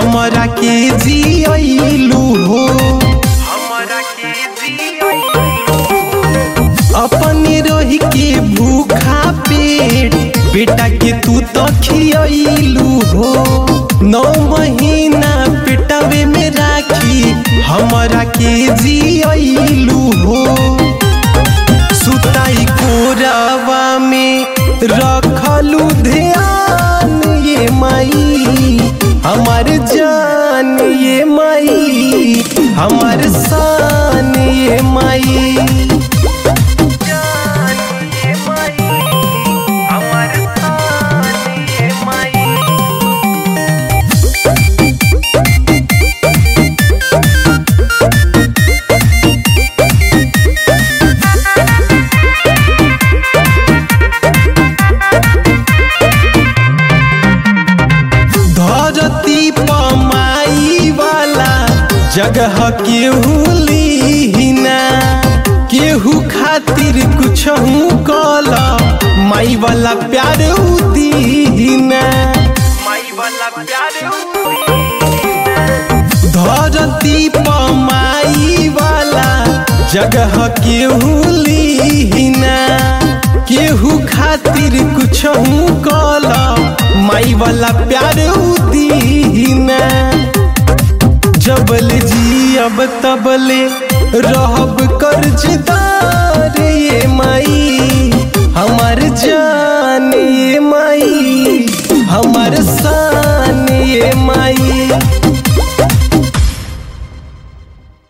हमरा के जियलू हो अपने रही के भूखा पेट बेटा के तू तो खियलू हो नौ महीना पेटवे में राखी हमरा के जियलू हो सुताई कोरावा में रखलू ध्यान ये माई हमार जान ये माई हमार शान ये माई धरती पमाई वाला जगह केहू लीना केहू खातिर कुछ कल माई वाला प्यार दीना धरती पमाई वाला जगह केहू लीना केहू खातिर कुछ कल माई वाला प्यार दीना जबल जी अब तबले रहब कर्जदार ये माई हमार जान